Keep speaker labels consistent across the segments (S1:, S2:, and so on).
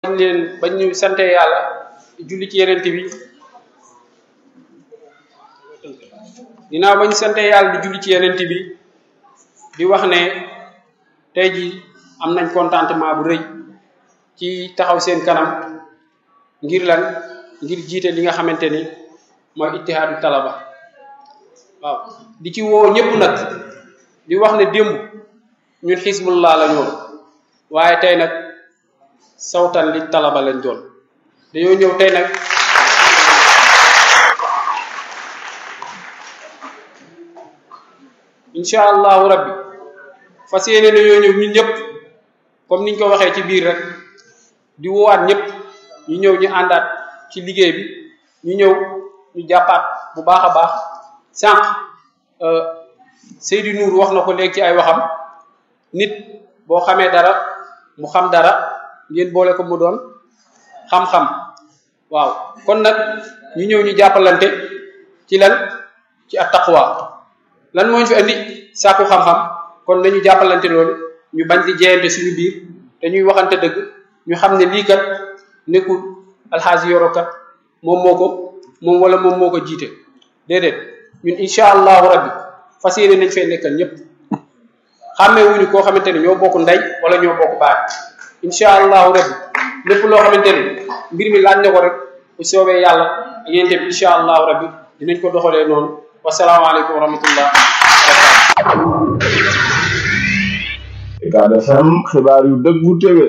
S1: bañ leen bañ ñu sante yàlla julli ci yeneen bi dinaa bañ sante yàlla di julli ci yeneen bi di wax ne tey ji am nañ contentement bu rëy ci taxaw seen kanam ngir lan ngir jiite li nga xamante ni mooy ittihaadu talaba waaw di ci woo ñëpp nag di wax ne démb ñun xisbullah la ñoon waaye tey nag sawtan li talaba lañ doon dañoo ñëw tey nag incha allahu rabbi fas yéene nañoo ñëw ñun ñëpp comme niñ ko waxee ci biir rek di woowaat ñëpp ñu ñëw ñu àndaat ci liggéey bi ñu ñëw ñu jàppaat bu baax a baax sànq Seydou Nour wax na ko léegi ci ay waxam nit boo xamee dara mu xam dara ngeen boole ko mu doon xam-xam waaw kon nag ñu ñëw ñu jàppalante ci lan ci at taqwa lan moo ñu fi andi sàkku xam-xam kon nañu jàppalante loolu ñu bañ di jeyante suñu biir te ñuy waxante dëgg ñu xam ne lii kat nekkul alxaaji yoro kat moom moo ko moom wala moom moo ko jiite déedéet ñun incha allahu rabbi fas yéene nañ fee nekkal ñëpp xàmmee wuñu koo xamante ne ñoo bokk ndey wala ñoo bokk baay incha allahu rabbi lépp loo xamante ne mbir mi laaj na ko rek bu soobee yàlla yéen tamit incha allahu rabbi dinañ ko doxalee noonu wasalaamaaleykum wa rahmatullah
S2: Ucab FM xibaar yu dëggu téwé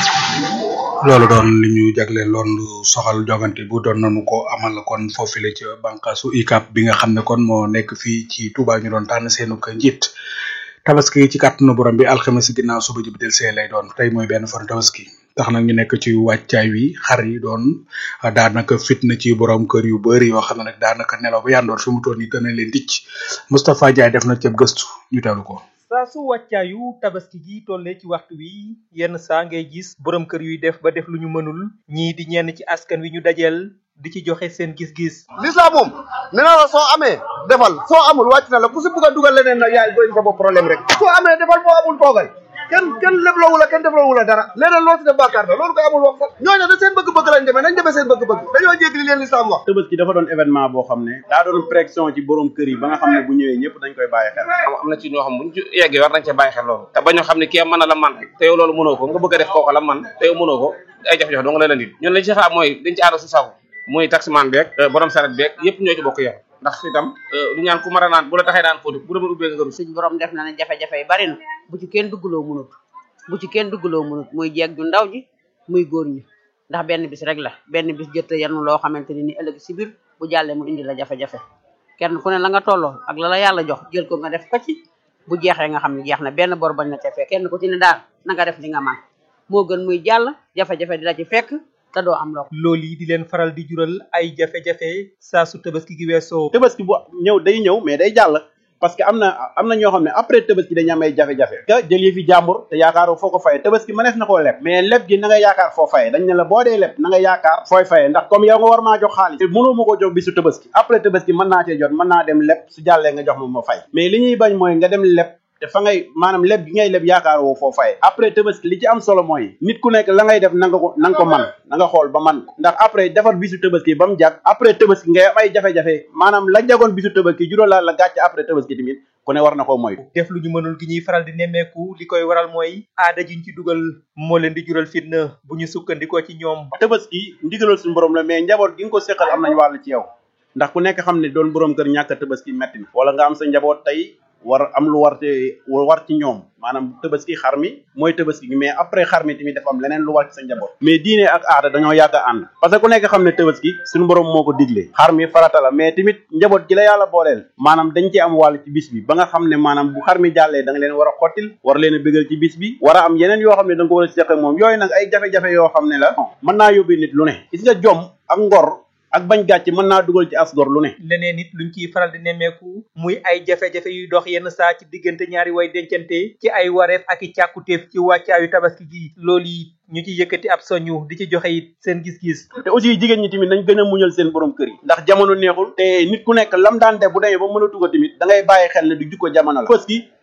S3: loolu doon li ñu jagleel loon lu soxal jogante bu doon nañu ko amal kon foofile ci bànqaasu UCAB bi nga xam ne kon moo nekk fii ci Touba ñu doon tànn seenu ko njiit tabaski ci kàttanu borom bi alxames ginnaaw suba ji bi del see lay doon tey mooy benn fan tabaski tax nag ñu nekk ci wàccaay wi xar yi doon daanaka fitna ci borom kër yu bëri yoo xam ne nag daanaka nelaw ba yandoor fi mu toll nii dana leen ticc Moustapha Ndiaye def na ceeb gëstu ñu teelu ko
S4: saa su wàccaayu tabaski gi tollee ci waxtu wi yenn saa ngay gis borom kër yuy def ba def lu ñu mënul ñii di ñenn ci askan wi ñu dajeel di ci joxe seen gis-gis
S5: l'islam moom nee naa la soo amee defal soo amul wàcc na la ku si bugg a dugal leneen nag yaay doy sa bopp problème rek soo amee defal boo amul toogal kenn kenn lebloowu la kenn defloowu la dara leneen loo si def bàkkaar la loolu koy amul wax sax ñooñu da seen bëgg-bëgg lañ demee nañ demee seen bëgg-bëgg dañoo jéggi li leen l'islam wax
S2: Tabaski dafa doon événement boo xam ne daa doon pression ci borom kër yi ba nga xam ne bu ñëwee ñëpp dañ koy bàyyi xel
S6: am na ci ñoo xam buñ ci yeggee war nañ cee bàyyi xel loolu te bañoo xam ne kii mën na la man rek te yow loolu mënoo ko nga bëgg a def kooku la man te yow mënoo ko ay jafe-jafe doo nga leen andil ñun lañ ci xaar mooy dañ ci aada su sago muy taximan beeg borom saret beeg yëpp ñoo ci bokk yar ndax itam du ñaan ku mar a naan bu la taxee daan fóotu bu demoon ubbee nga gëru
S7: suñ borom def na ne jafe-jafe yi bari na bu ci kenn duggaloo munut bu ci kenn duggaloo munut muy jeeg ju ndaw ji muy góor ñi ndax benn bis rek la benn bis jëtt yanu loo xamante ni ni ëllëg si biir bu jàllee mu indi la jafe-jafe kenn ku ne la nga tolloo ak la la yàlla jox jël ko nga def ko ci bu jeexee nga xam ne jeex na benn bor bañ na ca fekk kenn ku ci ne daal na nga def li nga man moo gën muy jàll jafe-jafe di la ci fekk te doo am loo
S4: loolu yi di leen faral di jural ay jafe-jafe saa su tabaski gi weesoo
S2: Tabaski bu ñëw day ñëw mais day jàll parce que am na am na ñoo xam ne après Tabaski dañu am ay jafe-jafe nga jël yi fi jàmbur te yaakaaroo foo ko faye Tabaski mënees na koo leb mais leb gi na nga yaakaar foo faye dañ ne la boo dee leb na nga yaakaar fooy faye ndax comme yow nga war maa jox xaalis te mënoo ma ko jox bisu Tabaski après Tabaski mën naa cee jot mën naa dem leb su jàllee nga jox ma ma fay mais li ñuy bañ mooy nga dem leb te fa ngay maanaam leb gi ngay leb yaakaar woo foo faye après Tabaski li ci am solo mooy nit ku nekk la ngay def na nga ko na nga ko man na nga xool ba man ko ndax après defar bisu Tabaski ba mu jàkk après Tabaski ngay am ay jafe-jafe maanaam la jagoon bisu Tabaski juróo la la gàcce après Tabaski tamit ku ne war na koo moytu
S4: def lu ñu mënul gi ñuy faral di nemmeeku li koy waral mooy aada jiñ ci dugal moo leen di jural fitna bu ñu sukkandikoo ci ñoom
S2: Tabaski ndigalal suñu borom la mais njaboot gi nga ko séqal am nañ wàll ci yow ndax ku nekk xam ne doon borom kër ñàkk Tabaski metti na wala nga am sa njaboot tey war am lu war te war ci ñoom maanaam tabaski xar mi mooy tabaski gi mais après xar mi tamit dafa am leneen lu war ci sa njaboot mais diine ak aada dañoo yàgg a ànd parce que ku nekk xam ne tabaski suñu borom moo ko digle xar mi farata la mais tamit njaboot gi la yàlla booleel maanaam dañ ci am wàll ci bis bi ba nga xam ne maanaam bu xar mi jàllee da nga leen war a xottil war leen a bëggal ci bis bi war a am yeneen yoo xam ne da nga ko war a seq ak moom yooyu nag ay jafe-jafe yoo xam ne la mën naa yóbbee nit lu ne gis nga jom ak ngor ak bañ gàcce mën naa dugal ci asgor lu ne
S4: leneen nit luñ ciy faral di nemmeeku muy ay jafe-jafe yuy dox yenn saa ci diggante ñaari way dencante ci ay wareef ak i càkkutéef ci wàccaayu tabaski gi loolu yi ñu ci yëkkati ab soñu di ci joxe it seen gis-gis
S2: te aussi jigéen ñi tamit nañ gën a muñal seen borom kër yi ndax jamono neexul te nit ku nekk lam daan def bu demee ba mënatu ko tamit da ngay bàyyi xel ne du jukko jamono la parce que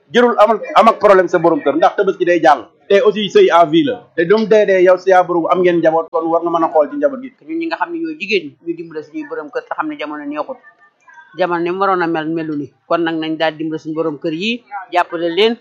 S2: jërul amal am ak problème sa borom kër ndax tabaski day jàll te aussi sëy à vie la te dum dee dee yow si yaa borom am ngeen njaboot kon war nga mën a xool ci njaboot gi
S7: ñun ñi nga xam ne ñooy jigéen ñi ñu dimbale suñuy borom kër te xam ne jamono neexut jamono ni mu waroon a mel melu ni kon nag nañ daal dimbale suñu borom kër yi jàppale leen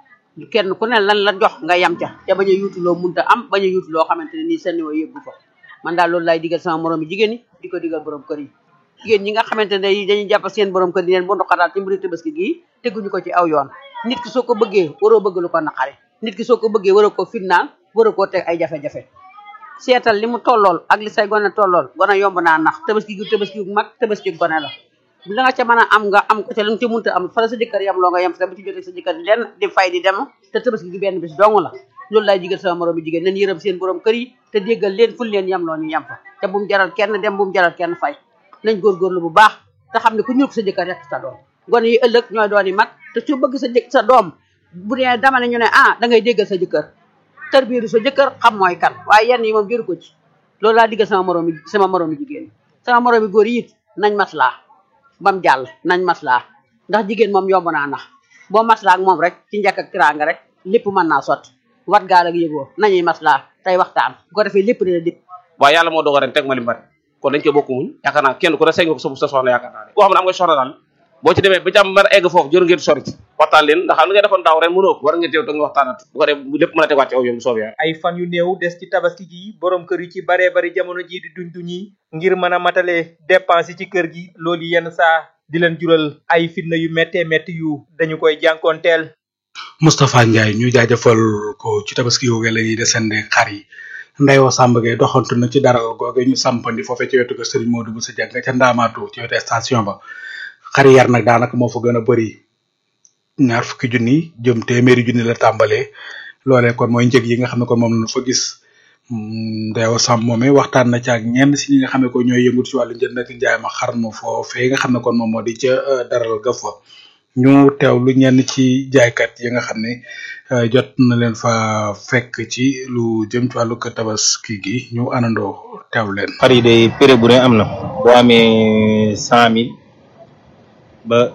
S7: kenn ku ne lan la jox nga yam ca te bañ a yuutu loo munta am bañ a yuutu loo xamante ne nii sa niveau yëggu fa man daal loolu laay digal sama moroom yi jigéen ñi di ko digal borom kër yi jigéen ñi nga xamante ne dañuy jàpp seen borom kër di leen bu ndoxataal ci mbiri tabaski gii teguñu ko ci aw yoon nit ki soo ko bëggee waroo bëgg lu ko naqare nit ki soo ko bëggee waroo ko fitnaal waroo koo teg ay jafe-jafe seetal li mu tollool ak li say gone tollool gone yomb naa nax tabaski gu tabaski gu mag tabaski gone la la nga ca mën a am nga am ko ca la nga ca munta am fa la sa jëkkër yam loo nga yam fa bu ci jotee sa jëkkër lenn di fay di dem te tabaski gi benn bis dong la loolu laay jigal sama moroom bi jigéen nañ yërëm seen borom kër yi te déggal leen ful leen yam loo ñu yam fa te bu mu jaral kenn dem bu mu jaral kenn fay nañ góorgóorlu bu baax te xam ne ku ñuul ko sa jëkkër rek sa doom gone yi ëllëg ñooy doon yi mag te su bëgg sa jëkk sa doom bu dee dama ne ñu ne ah da ngay déggal sa jëkkër tër biiru sa jëkkër xam mooy kan waaye yenn yi moom jëru ko ci loolu laa diggal sama moroom yi sama moroom yi jigéen yi sama moroom yi góor yi it nañ maslaa bam jàll nañ maslaa ndax jigéen moom yomb naa nax boo maslaa ak moom rek ci njëkk ak tiraanga rek lépp mën naa sotti wat gaal ak yëgoo nañuy maslaa tey waxtaan bu ko defee lépp dina dip
S6: waaye yàlla moo dogal ren teg ma li mbari kon dañ koy bokk muñ yaakaar naa kenn ku ne sëñ nga ko sa sa soxna yaakaar naa ne koo xam ne am nga soxna daal boo ci demee ba jàmm mën a egg foofu jëru ngeen sori ci waxtaan leen ndax xam li nga defoon daaw ren mënoo ko war ngeen teew te nga waxtaanat bu ko def lépp mën a tegaat ci aw yoon bu soobee
S4: ay fan yu néew des ci tabaski gi borom kër yi ci baree bari jamono ji di duñ duñi ngir mën a matale dépense yi ci kër gi loolu yenn saa di leen jural ay fitna yu méttee métti yu dañu koy jànkoonteel
S3: Moustapha Ndiaye ñu jaajëfal ko ci tabaski yu la ñuy desende xar yi Ndeywa Samb Gueye doxantu na ci daral googe ñu sampandi foofee ci wetu ko Serigne Modou Boussa Dieng ca Ndaamaatu ci wetu station ba xar yar nag daanaka moo fa gën a bëri ñaar fukki junni jëm téeméeri junni la tàmbalee loolee kon mooy njëg yi nga xam ne kon moom la fa gis Ndeywa Samb moomee waxtaan na ci ak ñenn si ñi nga xam ne ko ñooy yëngut ci wàllu njënd ak njaay ma xar ma foofee nga xam ne kon moom moo di ca daral ga fa ñu teewlu ñenn ci jaaykat yi nga xam ne jot na leen fa fekk ci lu jëm ci wàllu tabaski gi ñu anandoo teewlu leen.
S8: xar yi day prix bu ne am na boo amee cent mille ba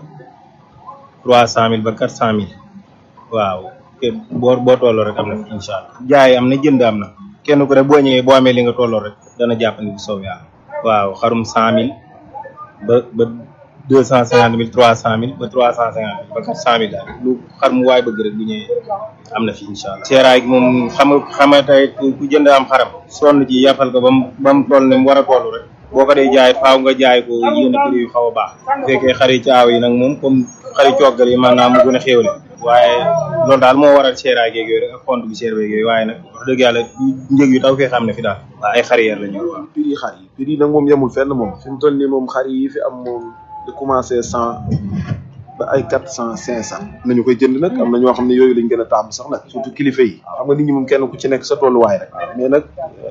S8: trois cent mille ba quatre cent mille waaw te boo boo tolloo rek am na fi incha allah jaay am na jënd am na kenn ku ne boo ñëwee boo amee li nga tolloo rek dana jàpp ni bu soob yàlla waaw xarum cent mille ba ba deux cent cinquante mille trois cent mille ba trois cent cinquante mille ba quatre cent mille daal lu xar mu waay bëgg rek bu ñëwee am na fi incha allah. seeraay gi moom xam nga xam nga tey ku jënd am xaram sonn ci yàppal ko ba mu ba mu toll ne mu war a toll rek boo ko dee jaay faaw nga jaay ko yenn prix yu xaw a baax bu fekkee xari caaw yi nag moom comme xari coggal yi maanaam mu gën a xéewle waaye loolu daal moo waral seeraay geeg yooyu rek ak compte bi seer beeg yooyu waaye nag wax dëgg yàlla njëg yu taw fee xam ne fi daal waaw ay xariyeer la ñu waaw
S9: prix yi xar yi prix yi nag moom yemul fenn moom fi mu toll nii moom xar yi fi am moom de commencé cent ba ay quatre cent cinq cent nañu koy jënd nag am na ñoo xam ne yooyu lañ gën a taamu sax nag surtout kilifa yi xam nga nit ñi moom kenn ku ci nekk sa tolluwaay rek mais nag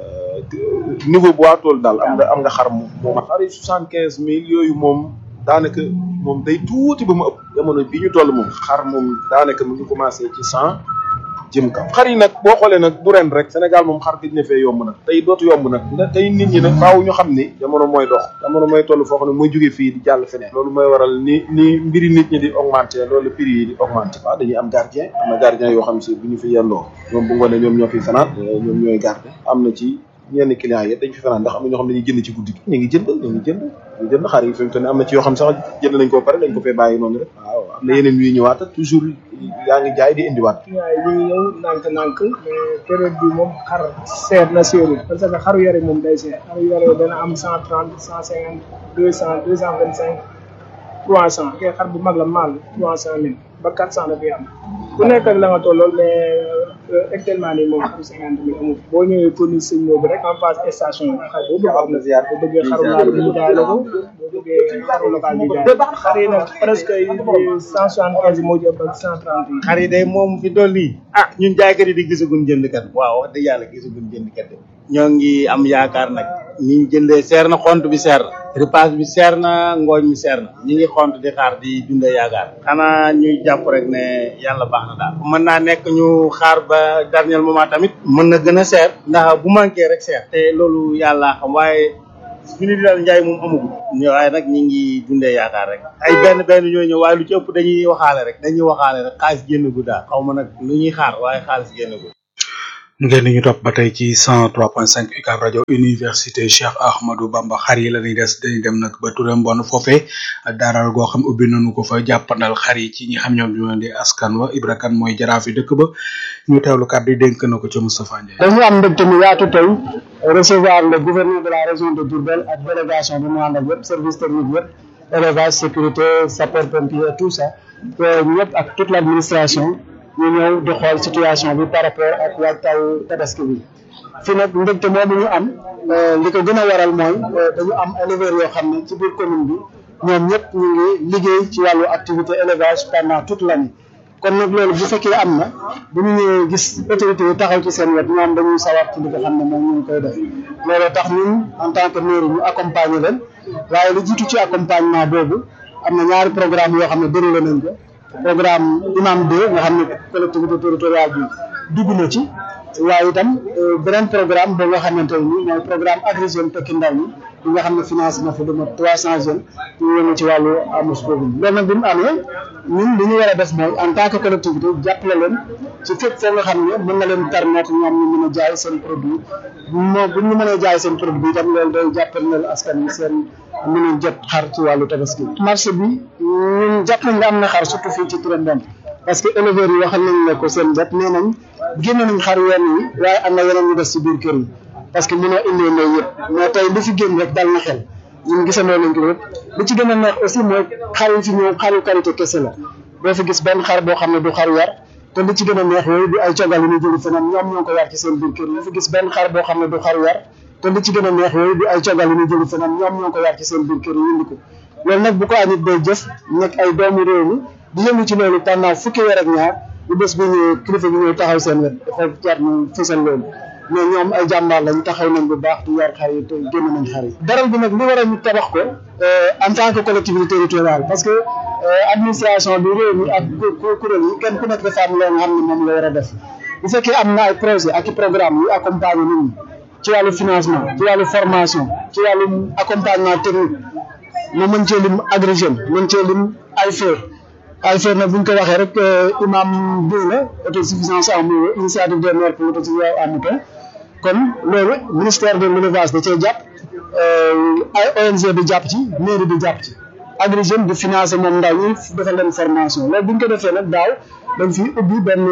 S9: niveau bu waa tool daal am nga am nga xar moom moom xar yi soixante quinze mille yooyu moom daanaka moom day tuuti ba mu ëpp jamono bi ñu toll moom xar moom daanaka mu ngi commencé ci cent jëm kaw xar yi nag boo xoolee nag bu ren rek Sénégal moom xar gëj na fee yomb nag tey dootu yomb nag ndax tey nit ñi nag faaw ñu xam ni jamono mooy dox jamono mooy toll foo xam ne mooy jóge fii di jàll feneen loolu mooy waral ni ni mbiri nit ñi di augmenter loolu prix yi di augmenter waaw dañuy am gardien am na gardien yoo xam si bu ñu fi yendoo ñoom bu ngoonee ñoom ñoo fi fanaan ñoom ñooy garder am na ci ñenn clients yi dañ fi fanaan ndax am na ñoo xam ne dañuy jënd ci guddi gi ñu ngi jënd ñu ngi jënd ñu jënd xar yi fi mu toll nii am na ci yoo xam sax jënd nañ ko pare dañ ko fee bàyyi noonu rek waaw am na yeneen yuy ñëwaat toujours yaa ngi jaay di indiwaat
S10: waaye ñu ngi ñëw nànk-nànk mais période bi moom xar seer na seerul parce que xaru yare moom day seer xaru yare dana am cent trente cent cinquante deux cent deux cent vingt cinq trois cent kay xar bu mag la maal trois cent mille ba quatre cent dafay am ku nekk ak la nga tollool mais actuellement nii moom xaru cinquante mille amul boo ñëwee commune sëñ boobu rek en face station bi xar boo bëgg am na ziar boo bëggee xaru laal bi ñu jaay la ko boo bëggee xaru local bi jaay xar yi nag presque cent soixante quinze moo ci ëpp ak cent trente yi
S11: xar yi day moom fi toll nii ah ñun jaaykat yi di gisaguñ jëndkat waaw wax dëgg yàlla gisaguñ jëndkat de ñoo ngi am yaakaar nag ni ñu jëndee seer na xont bi seer na repas bi seer na ngooñ mi seer na ñi ngi xont di xaar di dundee yaakaar xanaa ñuy jàpp rek ne yàlla baax na daal mën naa nekk ñu xaar ba dernier moment tamit mën na gën a seer ndax bu manqué rek seer te loolu yàlla xam waaye fi ni daal njaay moom amagul ñu waaye nag ñi ngi dundee yaakaar rek ay benn benn ñoo ñëw waaye lu ci ëpp dañuy waxaale rek dañuy waxaale rek xaalis génn gu daal xaw ma nag lu ñuy xaar waaye xaalis génn gu
S3: ngeen ñu topp ba tey ci 103.5 UCAB rajo université Cheikh Ahmadou Bamba xar yi la ñuy des dañuy dem nag ba Touré Mbon foofee daaral goo xam ubbi nañu ko fa jàppandal xar yi ci ñi xam ñoom ñoo di askan wa Ibra Kane mooy jaraaf yi dëkk ba ñu teewlu kàddu yi dénk na ko ca Moustapha Ndiaye.
S12: dañu am mbégte mu yaatu tey recevoir le gouverneur de la région de Diourbel ak délégation bi mu ànd ak yëpp service technique yëpp élevage sécurité sapeur pompier tout ça ñëpp ak toute l' administration. ñu ñëw di xool situation bi par rapport ak waajtaayu tabaski bi fii nag mbégte moomu ñu am li ko gën a waral mooy dañu am éleveurs yoo xam ne ci biir commune bi ñoom ñëpp ñu ngi liggéey ci wàllu activité élevage pendant toute l'année kon nag loolu bu fekkee am na bu ñu ñëwee gis autorités yi taxaw ci seen wet ñoom dañuy sawar ci li nga xam ne moom ñu ngi koy def loolu tax ñun en tant que mairie ñu accompagner leen waaye lu jiitu ci accompagnement boobu am na ñaari programme yoo xam ne déroulé nañ ko programme imam 2 nga xam ne collectivité territoriale bi dugg na ci waaye itam beneen programme boo nga xamante ne nii mooy programme Agri Jeunes tekki ndaw ñi bi nga xam ne financé na fa lu mat trois cent jeunes ñu yëngu ci wàllu amus boobu loolu nag bi mu amee ñun li ñu war a def mooy en tant que collectivité jàppale leen ci fépp foo nga xam ne mën na leen permettre ñoom ñu mën a jaay seen produit moo bu ñu mënee jaay seen produit itam loolu day jàppale askan wi seen mën a jot xar ci wàllu tabaski marché bi ñun jàpp nañ ne am na xar surtout fii ci Touré Mbon parce que éleveurs yi waxal nañ ne ko seen bopp nee nañ génne nañ xar yenn yi waaye am na yeneen ñu des ci biir kër yi parce que mënoo indee ndey yëpp mais tey li fi génn rek dal na xel ñun gisandoo nañ ko yëpp li ci gën a neex aussi mooy xar yi fi ñëw xaru qualité kese la doo fi gis benn xar boo xam ne du xar yar te li ci gën a neex yooyu du ay cogal yu ñu jëli feneen ñoom ñoo ko yar ci seen biir kër yi fi gis benn xar boo xam ne du xar yar te li ci gën a neex yooyu du ay cogal yu ñu jëli feneen ñoom ñoo ko yar ci seen biir kër yi indi ko loolu nag bu ko anit day jëf nekk ay doomu réew mi di yëngu ci loolu pendant fukki weer ak ñaar bu bés bi ñëwee kilifa bi ñëw taxaw seen wet dafa jar ñu fësal loolu mais ñoom ay jàmbaar lañ taxaw nañ bu baax di yar xar yi te génn nañ xar yi daral bi nag li war a ñu tabax ko en tant que collectivité territoriale parce que administration bi réew mi ak kuréel yi kenn ku nekk dafa am loo nga xam ne moom la war a def bu fekkee am na ay projet ak i programme yu accompagner nit ñi ci wàllu financement ci wàllu formation ci wàllu accompagnement technique mu mën cee lim Agri Jeunes mën cee lim AIFER AIFER nag bu ñu ko waxee rek imam bi la autosuffisance en eau initiative des maires pour l'autosuffisance en mouton kon loolu ministère de l'élevage da cee jàpp ay ONG bi jàpp ci mairie bi jàpp ci Agri Jeunes di financer moom ndaw ñi defal leen formation loolu bu ñu ko defee nag daaw dañ fi ubbi benn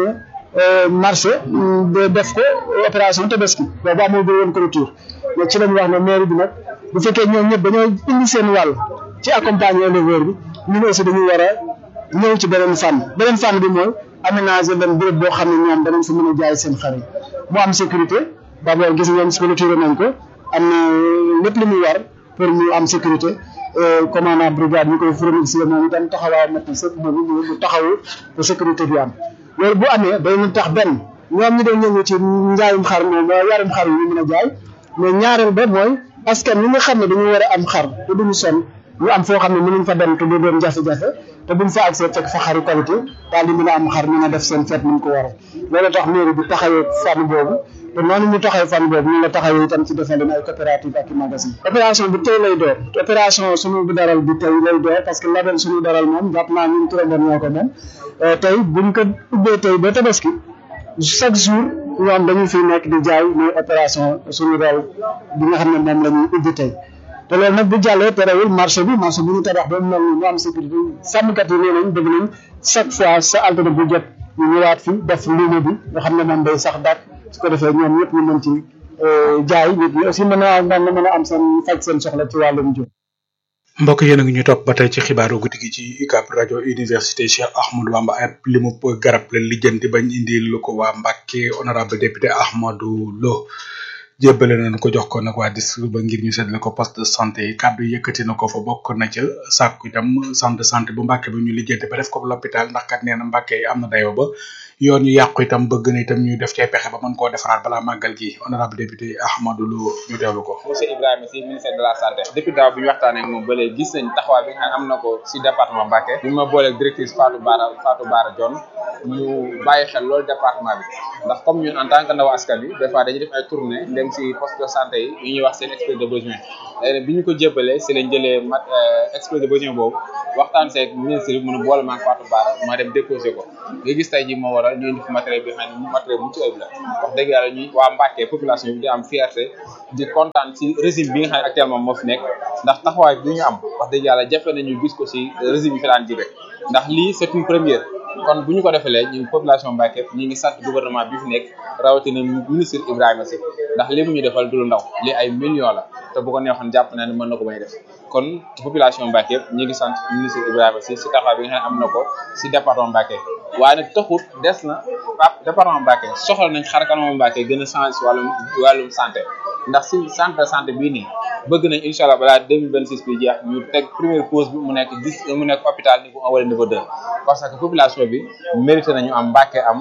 S12: marché de def ko opération tabaski boobu amul ba woon clôture mais ci lañu wax ne mairie bi nag bu fekkee ñoom ñëpp dañoo indi seen wàll ci accompagner éleveur bi ñun aussi dañu war a ñëw ci beneen fànn beneen fànn bi mooy aménager leen béréb boo xam ne ñoom danañ fa mën a jaay seen xar yi mu am sécurité d'abord gis ngeen clôture nañ ko am na lépp li muy war pour mu am sécurité commandant brigade ñu koy remercier moom itam taxawaay mat na sëpp moom mu taxawu pour sécurité bi am loolu bu amee day ñu tax benn ñoom ñu doon ñëngu ci njaayum xar moom yarum xar yi ñu mën a jaay mais ñaareel ba mooy askan ñi nga xam ne dañu war a am xar te duñu sonn ñu am foo xam ne mënuñ fa dem te du doon jafe-jafe te buñ fa accès fekk fa xaru qualité daal di mën a am xar mën a def seen feet ni ko waree loolu tax mairie bi taxawee fànn boobu te noonu ñu taxawee fànn boobu ñu la taxawee itam ci defal leen ay coopérative ak i magasin opération bi tey lay door opération suñu daral bi tey lay door parce que label suñu daral moom jàpp naa ñun Touré Mbon ñoo ko moom tey buñ ko ubbee tey ba tabaski chaque jour ñoom dañu fi nekk di jaay mooy opération suñu daral bi nga xam ne moom la ñuy ubbi tey te loolu nag bu jàllee terewul marché bi marché bu ñu tabax ba mu mel ni mu am sécurité sàmmkat yi nee nañ bëgg nañ chaque fois sa altine bu jot ñu ñëwaat fi def luuma bi nga xam ne moom day sax dàq su ko defee ñoom ñëpp ñu mën ci jaay nit ñi aussi mën a mën a am seen faj seen soxla ci wàllum jiw.
S3: mbokk yéen a ngi ñu topp ba tey ci xibaaru guddi gi ci UCAB rajo université Cheikh Ahmadou Bamba ab limu garab la lijjanti bañ indi lu ko waa Mbàkke honorable député Ahmadou Lo jébbale nañ ko jox ko nag waa district ba ngir ñu seetle ko poste de santé yi kàddu yëkkati na ko fa bokk na ca sàkku itam centre de santé bu Mbàkke bi ñu lijjanti ba def ko l'hôpital ndax kat nee na Mbàkke yi am na dayoo ba yoon yu yàqu itam bëgg na itam ñu def cay pexe ba mën koo defaraat balaa màggal gi honorable député Ahmadou Lo ñu teewlu ko.
S13: monsieur Ibrahima Sy ministère de la santé depuis daaw bi ñu waxtaanee ak moom ba léegi gis nañ taxawaay bi nga xam ne am na ko si département Mbacké bi ma booleeg directrice Fatou Bara Fatou Bara Dione ñu bàyyi xel loolu département bi ndax comme ñun en tant que ndaw askan bi des fois dañuy def ay tournée dem si poste de santé yi yu ñuy wax seen extrait de besoin léegi bi ñu ko jébbalee si lañ jëlee mat exposé besoin boobu waxtaan seeg ministre bi mënu boole maag Fatou Bara ma dem déposé ko nga gis tey ji moo waral ñu indi fi matériel bi xam ne matériel bu ci ayib la wax dëgg yàlla ñuy waa Mbacké population bi di am fierté di kontaan ci régime bi nga xam ne actuellement moo fi nekk ndax taxawaay bi ñu am wax dëgg yàlla jafe nañu gis ko si régime yi fi daan jibe ndax lii c'est une première kon bu ñu ko defalee ñu population Mbacké ñi ngi sant gouvernement bi fi nekk rawatina ministre Ibrahima Sy ndax li mu ñu defal du lu ndaw lii ay millions la te bu ko neexoon jàpp naa ne mën na ko may def kon population Mbacké yëpp ñi ngi sant ministre Ibrahima Sy si taxawaay bi nga xam ne am na ko si département Mbacké waaye nag taxut des na pap département Mbacké soxla nañ xar kanamu Mbacké gën a changé si wàllum wàllum santé ndax si centre de santé bii nii bëgg nañ incha allah balaa 2026 bi jeex ñu teg première pause bi mu nekk dix mu nekk hôpital niveau un wala niveau deux parce que population bi mérité nañu am Mbacké am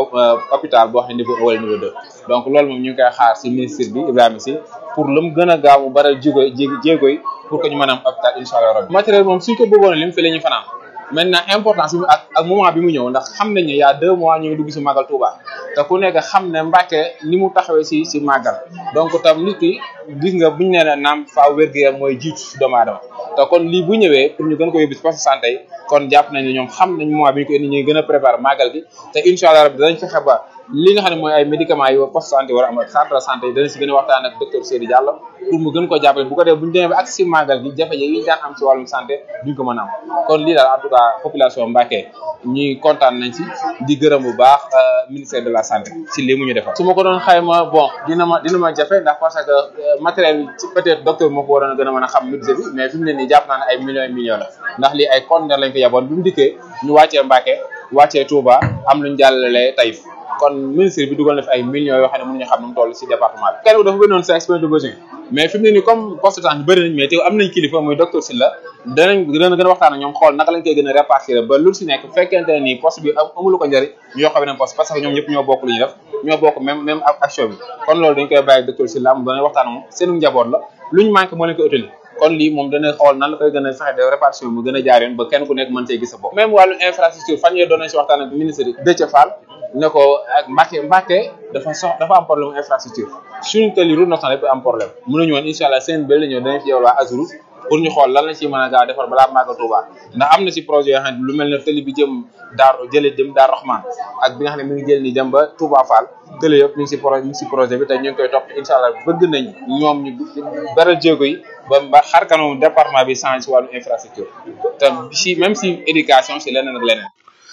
S13: hôpital boo xam ne niveau un wala niveau deux donc loolu moom ñu ngi koy xaar si ministre bi Ibrahima Sy pour lu mu gën a gaaw mu baral jéego jéego yi pour que ñu mën a am hôpital incha allah rabbi matériel moom suñ ko bëggoon lim fi la ñu fanaan maintenant importance bi ak ak moment bi mu ñëw ndax xam nañ ne y a deux mois ñu ngi dugg si màggal Touba te ku nekk xam ne Mbacké ni mu taxawee si si màggal donc tam nit ki gis nga buñu nee na naam faaw wér-gu-yaram mooy jiitu si doomu aadama te kon lii bu ñëwee pour ñu gën ko yóbbu si poste santé yi kon jàpp nañ ne ñoom xam nañ moment bi ñu ko indi ñuy gën a préparer màggal gi te incha allah rabbi danañ fexe ba li nga xam ne mooy ay médicaments yi poste santé war a am ak centre de santé yi danañ si gën a waxtaan ak docteur Seydou Diallo pour mu gën ko jàppale bu ko def bu ñu demee ba ak si màggal gi jafe-jafe yi ñu daan am si wàllum santé duñ ko mën a am kon lii daal en tout cas population Mbacké ñuy kontaan nañ si di gërëm bu baax ministère de la santé si lii mu ñu defal su ma ko doon xayma bon dina ma dina ma jafe ndax parce que matériel bi ci peut-être docteur moo ko waroon a gën a mën a xam budget bi mais fi mu ne nii jàpp naa ne ay millions et millions la ndax lii ay conteneur lañ ko yaboon bi mu dikkee ñu wàccee Mbacké wàccee Touba am luñ jàllale Taïf kon ministre bi dugal na fi ay millions yoo xam ne mënuñu xam nu mu toll si département bi kenn ku dafa gënoon sa expérience de besoin mais fi mu ne nii comme poste de santé bëri nañ mais te am nañ kilifa muy docteur Sylla danañ dana gën a waxtaan ak ñoom xool naka lañ koy gën a répartir ba lu si nekk fekkente ne nii poste bi amulu ko njëriñ ñu yokk beneen poste parce que ñoom ñëpp ñoo bokk lu ñuy def ñoo bokk même même action bi kon loolu dañ koy bàyyi docteur Sylla mu dana waxtaan moom seenu njaboot la luñ manqué moo leen koy utali kon lii moom dana xool nan la koy gën a fexe de répartition mu gën a jaar yoon ba kenn ku nekk mën cee gis sa bopp même wàllu infrastructure fan yee doon nañ si waxtaan ak ministre Déthié Fall ne ko ak Mbacké Mbacké dafa sox dafa am problème infrastructure suñu tali route nationale yëpp am problème mënuñu woon incha allah seen bële ñëw danañ fi yow waa Azurut pour ñu xool lan la ci mën a gaaw defar balaa Màggal Touba ndax am na ci projet yoo xam ne lu mel ne tali bi jëm Daaru jëlee jëm Daaru Rahman ak bi nga xam ne mi ngi jël ni jëm ba Touba Fall tële yëpp ñu ngi ci projet ñu ngi ci projet bi te ñu ngi koy topp incha allah bëgg nañ ñoom ñu beral jéego yi ba ba xar kanamu département bi change ci wàllu infrastructure te si même si éducation si leneen ak leneen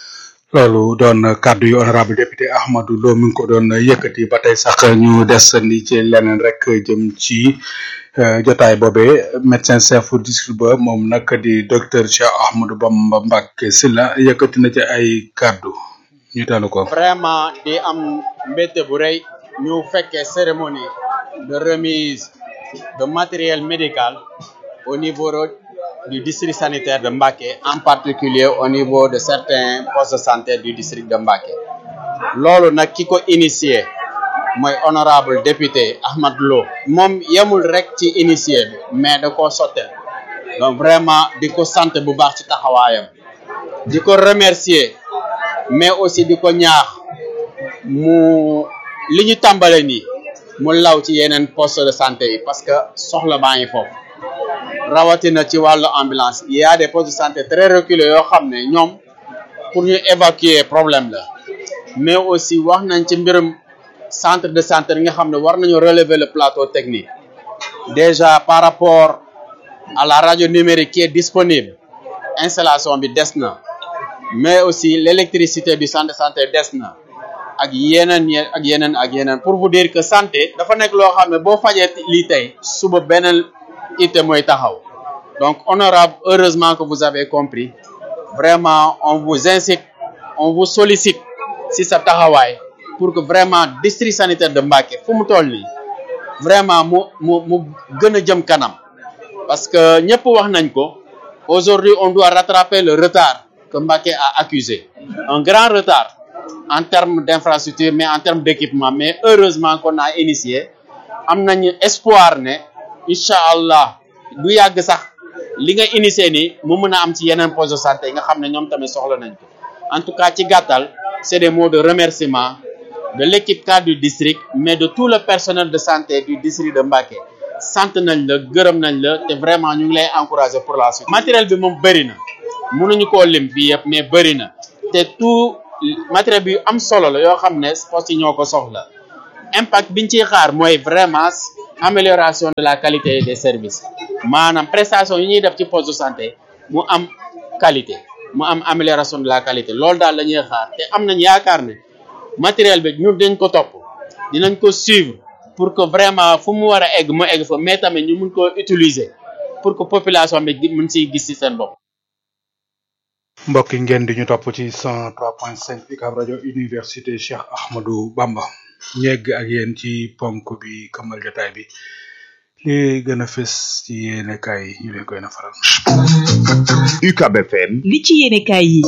S3: loolu doon kàddu yu honorable député Ahmadou Lo mi ngi ko doon yëkkati ba tey sax ñu desandi ci leneen rek jëm ci jotaay boobee médecin chef district ba moom nag di docteur Cheikh Ahmadou Bamba Mbacké Sylla yëkkati na ci ay kàddu ñu teelu ko.
S11: vraiment di am mbégte bu rëy ñu fekkee cérémonie de remise de matériel médical au niveau du district sanitaire de Mbacké en particulier au niveau de certains postes de santé du district de Mbacké loolu nag ki ko initié mooy honorable député Ahmad Lo moom yemul rek ci initié bi mais da koo sottel donc vraiment di ko sant bu baax ci taxawaayam di ko remercier mais aussi di ko ñaax mu li ñu tàmbale nii mu law ci yeneen poste de santé yi parce que soxla baa ngi foofu rawatina ci wàllu ambulance il y a des postes de santé très reculés yoo xam ne ñoom pour ñu évacuer problème la mais aussi wax nañ ci mbirum centre de santé yi nga xam ne war nañu relever le plateau technique déjà par rapport à la radio numérique qui est disponible installation bi des na mais aussi l'électricité du centre de santé des na ak yeneen ak yeneen ak yeneen pour vous dire que santé dafa nekk loo xam ne boo fajee lii tey suba beneen ité mooy taxaw donc honorable heureusement que vous avez compris vraiment on vous incite on vous sollicite si sa taxawaay pour que vraiment district sanitaire de Mbacké fu mu toll nii vraiment mu mu mu gën a jëm kanam parce que ñëpp wax nañ ko aujourd'hui on doit rattraper le retard que Mbacké a accusé un grand retard en termes d'infrastructure mais en termes d'équipement mais heureusement qu'on a initié am nañu espoir ne incha allah du yàgg sax li nga initié nii mu mën a am ci yeneen poste de santé yi nga xam ne ñoom tamit soxla nañ ko en tout cas ci gàttal c'est des mots de remerciement de l'équipe cadre du district mais de tout le personnel de santé du district de Mbacké sant nañ la gërëm nañ la te vraiment ñu ngi lay encourager pour la suite matériel bi moom bëri na mënuñu koo lim fii yëpp mais bëri na te tout matériel bi am solo la yoo xam ne poste yi ñoo ko soxla impact biñ ciy xaar mooy vraiment amélioration de la qualité des services maanaam prestation yi ñuy def ci poste de santé mu am qualité mu am amélioration de la qualité loolu daal la ñuy xaar te am nañ yaakaar ne matériel bi ñun dañ ko topp dinañ ko suivre pour que vraiment fu mu war a egg mu egg fa mais tamit ñu mun koo utiliser pour que population bi mun siy gis ci seen bopp.
S3: mbokk yi ngeen di ñu topp ci 103.5 UCAB rajo université Cheikh Ahmadou Bamba ñegg ak yéen ci ponk bi kamal jotaay bi li gën a fës ci yéene kaay yi ñu leen koy na faral.
S14: UCAB FM.
S15: li ci yéene kaay yi.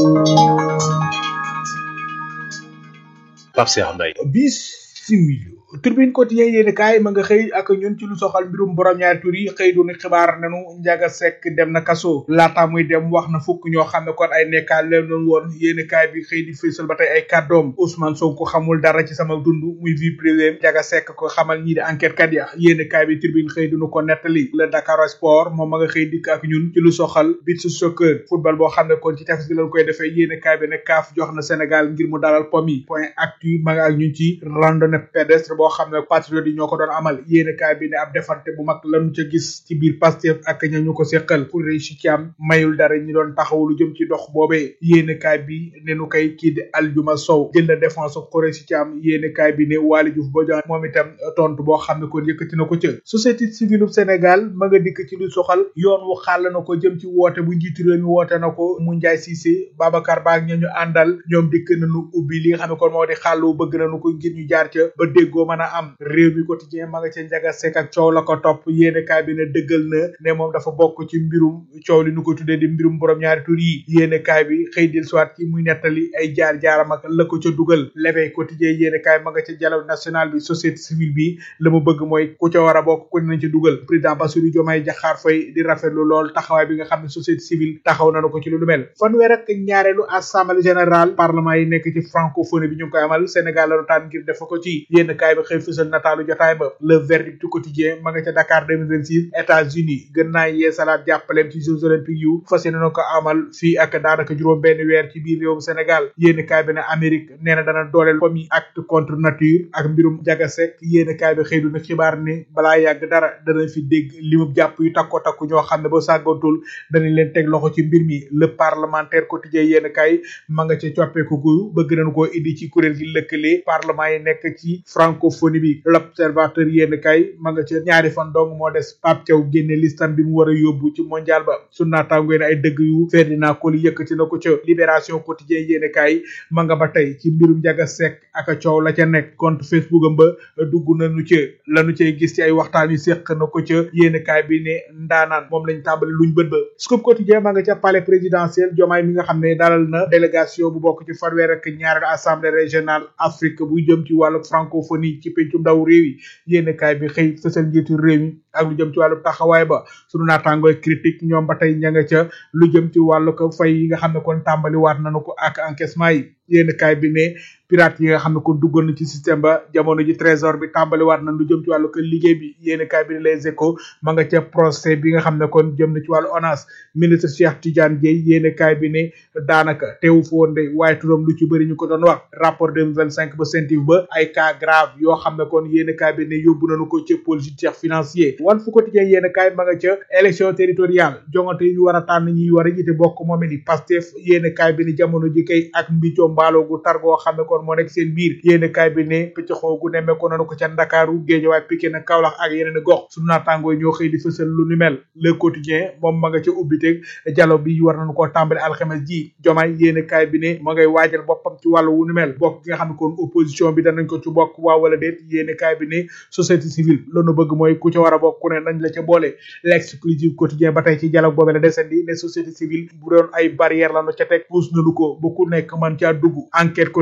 S14: Pape Cheikh Mbaye.
S3: bismillah tribune quotidien yéene kaay ma nga xëy ak ñun ci lu soxal mbirum borom ñaari tur yi xëy doon xibaar nanu njaga sekk dem na kaso laata muy dem wax na fukk ñoo xam ne kon ay nekkaal leen doon woon yéene kaay bi xëy di fésal ba tey ay kàddoom Ousmane Sonko xamul dara ci sama dund muy vie privée njaga sekk ko xamal ñii di enquête kat ya yéene kaay bi tribune xëy dunu ko nettali le Dakar Sport moom ma nga xëy dikk ak ñun ci lu soxal beach soccer football boo xam ne kon ci tefes gi lañ koy defee yéene kaay bi ne kaaf jox na Sénégal ngir mu dalal pom yi point actu ma nga ak ñun ci randonnée pédestre boo xam ne patriote yi ñoo ko doon amal yéene kaay bi ne ab defante bu mag lañu ca gis ci biir Pastef ak ña ñu ko seqal pour réussir ci am mayul dara ñi doon taxaw lu jëm ci dox boobee yéene kaay bi ne nu koy kii di Aljuma Sow jël na défense Khoureychi Thiam yéene kaay bi ne Waly Diouf Bodian moom itam tontu boo xam ne kon yëkkati na ko ca société civile bu Sénégal ma nga dikk ci lu soxal yoon wu xàll na ko jëm ci woote bu njiitu réew mi woote na ko mu Ndiaye Cissé Babacar Ba ak ña ñu àndal ñoom dikk nañu ubbi li nga xam ne kon moo di xàllu bëgg nañu ko ngir ñu jaar ca ba déggoo mën a am réew mi quotidien ma nga ca njaga sek ak coow la ko topp yéene kaay bi ne dëggal na ne moom dafa bokk ci mbirum coow li nu ko tuddee di mbirum borom ñaari tur yi yéene kaay bi xëy dil soit ci muy nettali ay jaar jaaram ak la ko ca dugal l'éveil quotidien yéene kaay ma nga ca dialogue national bi société civile bi la mu bëgg mooy ku ca war a bokk ku ne nañ ca dugal président Bassirou Diomaye Diakhar Faye di rafetlu lool taxawaay bi nga xam ne société civile taxaw nañu ko ci lu mel fanweer ak ñaareelu assemblée générale parlement yi nekk ci francophonie bi ñu ngi koy amal Sénégal la tànn ngir def ko ci yénn kaay bi xëy fësal nataalu jotaay ba le verdict du quotidien ma nga ca Dakar 2026 États-Unis gën naa yeesalaat jàppaleem ci Jeux olympiques yu fas yéene na ko amal fii ak daanaka juróom benn weer ci biir réewum Sénégal yénn kaay bi ne Amérique nee na dana dooleel comme yi acte contre nature ak mbirum jagasek yénn kaay bi xëy du na xibaar ne balaa yàgg dara dana fi dégg limub jàpp yu takko takku ñoo xam ne ba sàggantul danañ leen teg loxo ci mbir mi le parlementaire quotidien yénn kaay ma nga ca coppeeku gu bëgg nañu koo indi ci kuréel gi lëkkale parlement yi nekk ci francophonie bi l'observateur yénn kaay ma nga ca ñaari fan dong moo des Pape Thiaw génne listam bi mu war a yóbbu ci mondial ba su naataangoy ne ay dëgg yu Ferdinand Coly yëkkati na ko ca libération quotidien yénn kaay ma nga ba tey ci mbirum njaga sekk ak coow la ca nekk compte Facebook am ba dugg nañu ca lañu cay gis ci ay waxtaan yu séq na ko ca yénn kaay bi ne ndaanaan moom lañ tàmbali luñ bët ba scoop quotidien ma nga ca palais présidentiel jomaay mi nga xam ne dalal na délégation bu bokk ci fanweer ak ñaareelu assemblée régionale Afrique bu jëm ci wàllu francophonie ci pencum ndaw réew yi yénn kaay bi xëy fësal njiitu réew mi ak lu jëm ci wàllu taxawaay ba sunu naataangooy critique ñoom ba tey ña nga ca lu jëm ci wàllu ko fay yi nga xam ne kon tàmbali waat nañu ko ak encaissement yi yénn kaay bi ne pirate yi nga xam ne kon duggoon na ci système ba jamono ji trésor bi tàmbali waat na lu jëm ci wàllu ko liggéey bi yénn kaay bi ne les échos ma nga ca procès bi nga xam ne kon jëm na ci wàllu ONAS ministre Cheikh Tidiane Dièye yénn kaay bi ne daanaka teewu fa woon de waaye turam lu ci bëri ñu ko doon wax rapport 2025 ba CENTIF ba ay cas grave yoo xam ne kon yénn kaay bi ne yóbbu nañu ko ca pôle judiciaire financier wan fu quotidien yénn kaay ma nga ca élection territoriale jongante yi ñu war a tànn ñi war a jiite bokk moom ni Pastef yénn kaay bi ne jamono ji kay ak mbicoo mbaalo gu tar goo xam ne kon moo nekk seen biir yénn kaay bi ne pëcc xoo gu nemme ko nanu ko ca Ndakaaru Géejawaay Pikine Kaolack ak yeneen gox sunu naataangoo ñoo xëy di fësal lu ni mel le quotidien moom ma nga ca ubbiteg dialogue bi war nañu koo tàmbali alxames ji jomaay yénn kaay bi ne ma ngay waajal boppam ci wàllu wu ni mel bokk gi nga xam ne kon opposition bi danañ ko ci bokk waa wala déet yénn kaay bi ne société civile loolu bëgg mooy ku ca war a bokk ku ne nañ la ca boole l'exclusive quotidien ba tey ci dialogue boobee la desandi ne société civile bu doon ay barrière la nu ca teg puus nañu ko ba ku nekk man caa dugg enquête quotidien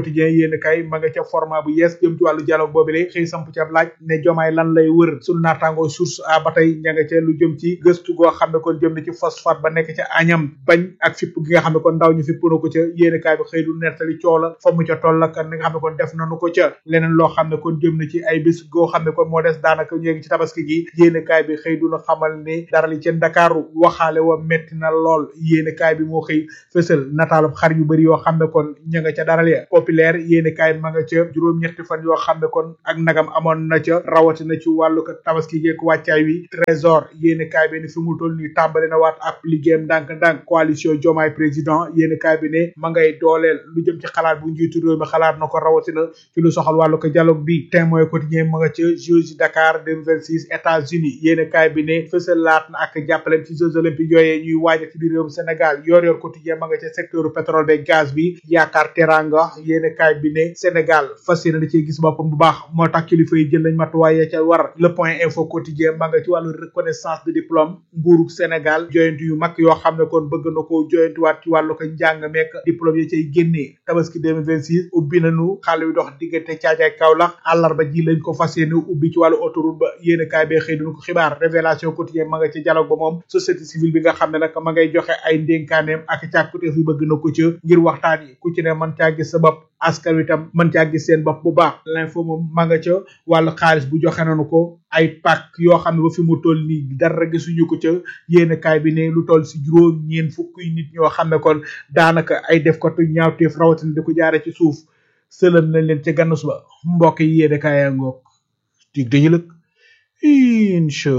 S15: yéen kay ma nga ca format bu yees jëm ci wàllu dialogue boobile xëy samp ci ab laaj ne jomaay lan lay wër sunu naataangoo source a ba tey ña nga ca lu jëm ci gëstu goo xam ne kon jëm na ci phosphate ba nekk ca añam bañ ak fipp gi nga xam ne kon ndaw ñu fipp na ko ca yéen kaay bi xëy du nettali coow la fa mu ca toll ak ni nga xam ne kon def nañu ko ca leneen loo xam ne kon jëm na ci ay bés goo xam ne kon moo des daanaka ñu ngi ci tabaski gi yéen kaay bi xëy du na xamal ni dara li ca Ndakaaru waxaale wa metti na lool yéen kaay bi moo xëy fësal nataalub xar yu bëri yoo xam ne kon ña nga ca daral ya populaire yéen kaay ma nga ca juróom-ñetti fan yoo xam ne kon ak nagam amoon na ca rawatina ci wàllu ko tabaski geek wàccaay wi trésor yéen kaay bi ne fi mu toll nii tàmbali na waat ab liggéeyam ndànk-ndànk coalition Diomaye président yéen kaay bi ne ma ngay dooleel lu jëm ci xalaat bu njiitu réew mi xalaat na ko rawatina ci lu soxal wàllu ko dialogue bi témoin quotidien ma nga ca Jeux Dakar 2026 États-Unis yéen kaay bi ne fësalaat na ak jàppaleem ci Jeux olympiques yooyee ñuy waaja ci biir réewum Sénégal yor yor quotidien ma nga ca secteur pétrole beeg gaz bi yaakaar teranga yéen kaay bi ne Sénégal fas yéene da cee gis boppam bu baax moo tax kilifa yi jël nañ matuwaay ya ca war le point info quotidien ma nga ci wàllu reconnaissance de diplôme nguurug Sénégal joyante yu mag yoo xam ne kon bëgg na ko joyantuwaat ci wàllu ko njàng meek diplôme yi cay génnee tabaski 2026 ubbi nañu xale yu dox diggante caajaay Kaolack àllarba ji lañ ko fas yéene ubbi ci wàllu autoroute ba yéen kaay bee xëy duñu ko xibaar révélation quotidien ma nga ci dialogue ba moom société civile bi nga xam ne nag ma ngay joxe ay ndénkaaneem ak càkkuteef yu bëgg na ko ca ngir waxtaan yi ku ci ne mën caa gis sa bopp askan wi tam mën caa gis seen bopp bu baax l'info moom ma nga ca wàllu xaalis bu joxe nañu ko ay pàkk yoo xam ne ba fi mu toll nii dara gisuñu ko ca yéen kaay bi ne lu toll si juróom ñeen fukki nit ñoo xam ne kon daanaka ay def ko tu ñaawteef rawatina di ko jaare ci suuf sëlëm nañ leen ca gannus ba mbokk yi yéen kaay yaa ngoog dig dañu lëg incha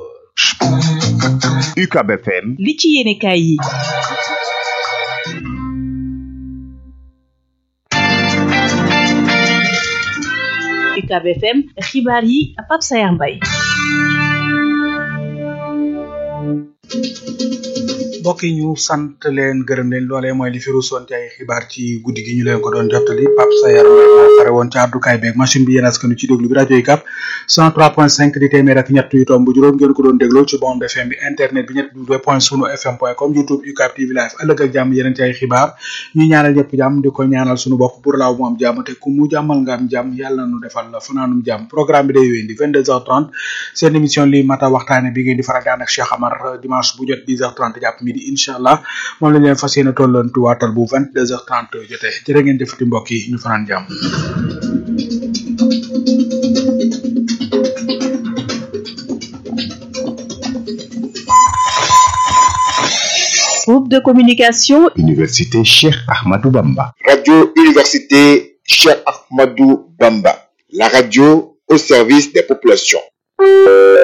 S14: UCAB FM
S16: li ci yéene kaay yi UCAB FM xibaar yi Pape Sayar Mbaye
S3: mbokk yi ñu sant leen gërëm leen loolee mooy li fi ruusoon ci ay xibaar ci guddi gi ñu leen ko doon jottali Pape Sayar Mbaye moo fare woon ci àddukaay beeg machine bi yéen askanu ci déglu bi rajo yi kap 103.5 di téeméer ak ñett yu tomb juróom ngeen ko doon dégloo ci bande FM bi internet bi ñett w point sunu fm point com youtube UCAB TV live ëllëg ak jàmm yeneen ci ay xibaar ñu ñaanal ñëpp jàmm di ko ñaanal sunu bopp pour laaw mu am jàmm te ku mu jàmmal nga am jàmm yàlla na nu defal la fanaanum jàmm programme bi day wéyandi 22h30 seen émission li mata waxtaane bi ngeen di faral di ànd ak Cheikh Amar dimanche bu jot 10h30 jàpp midi incha allah moom lañ leen fas yéene tollantu waatal bu 22h30 jotee jërë ngeen jëfati mbokk yi ñu fanaan jàmm
S16: groupe de communication
S14: Université Cheikh Ahmadou Bamba
S17: Radio Université Cheikh Ahmadou Bamba la radio au service des populations